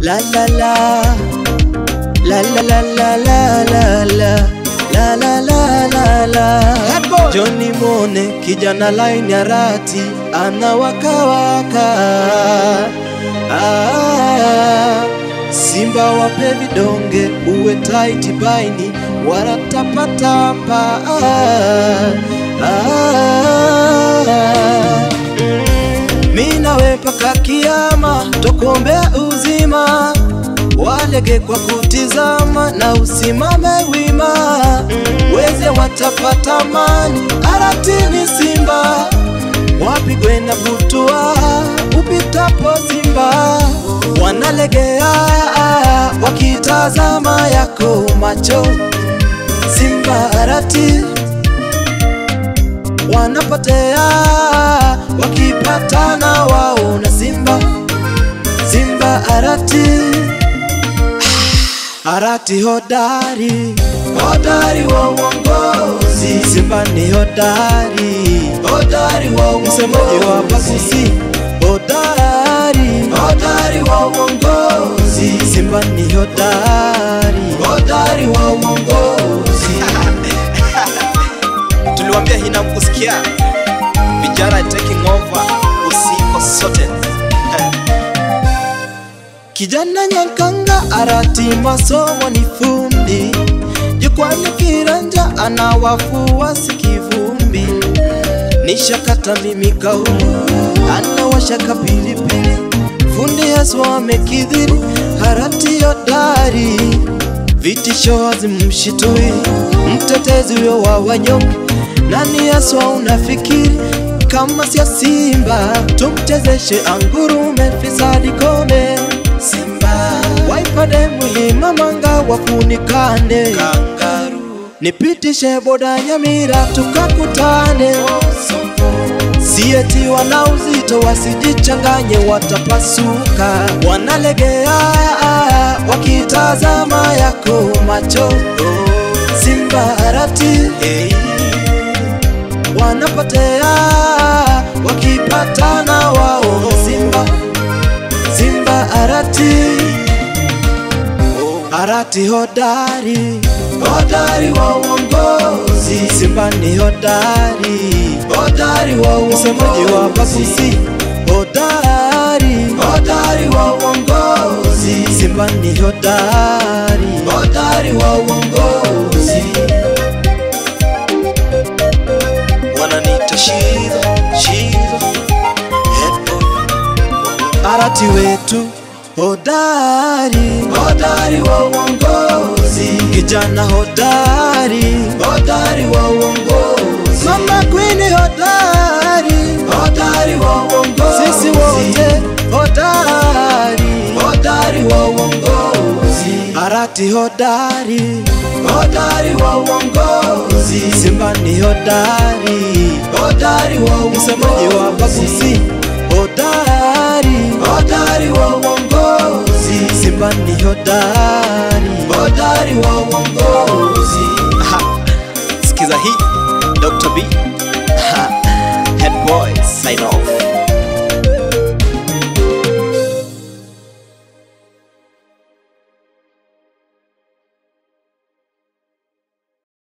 la la la la la la la la la la la la la la la Johnny Mone kijana line ya rati anawakawaka ah, Simba wape vidonge uwe tight baini wanatapatapa ah, ah, mi nawe mpaka kiama tokuombea uzima walege kwa kutizama na usimame wima weze watapata mani aratini simba wapigwe na butua upitapo simba wanalegea wakitazama yako macho simba arati wanapotea wakipatana wao na simba simba arati arati hodari hodari wa uongozi simba ni hodari hodari wa uongozi msemaji wa pakusi hodari hodari wa uongozi simba ni hodari hodari wa uongozi tuliwambia hina mkusikia vijana taking over usiko sote Kijana Nyankanga arati masomo ni fundi, jukwani kiranja ana wafuasi kivumbi, nishakata mimi kauli anawashaka pilipili, fundi Yesu amekidhiri, harati hodari, vitisho hazimshitui, mtetezi huyo wa wanyonge, nani Yesu unafikiri kama sio Simba, tumchezeshe angurume, fisadi kome Simba waipade mlima manga wafunikane kangaru, nipitishe boda Nyamira tukakutane sieti wana uzito wasijichanganye, watapasuka, wanalegea wakitazama yako macho Simba arati hey wanapotea wakipatana wao Simba Simba arati arati hodari hodari wa uongozi Simba ni hodari hodari wa msemaji wa pakusi hodari hodari wa uongozi Simba ni hodari hodari wa uongozi wananiita shizo shizo head boy arati wetu hodari hodari wa uongozi kijana hodari hodari wa uongozi mama queen hodari hodari wa uongozi sisi wote hodari hodari wa uongozi arati hodari hodari wa uongozi simba ni hodari hodari wa msemaji wa pakusi hodari hodari wa uongozi simba ni hodari hodari wa uongozi Aha. sikiza hii dr b Aha. head boy sign off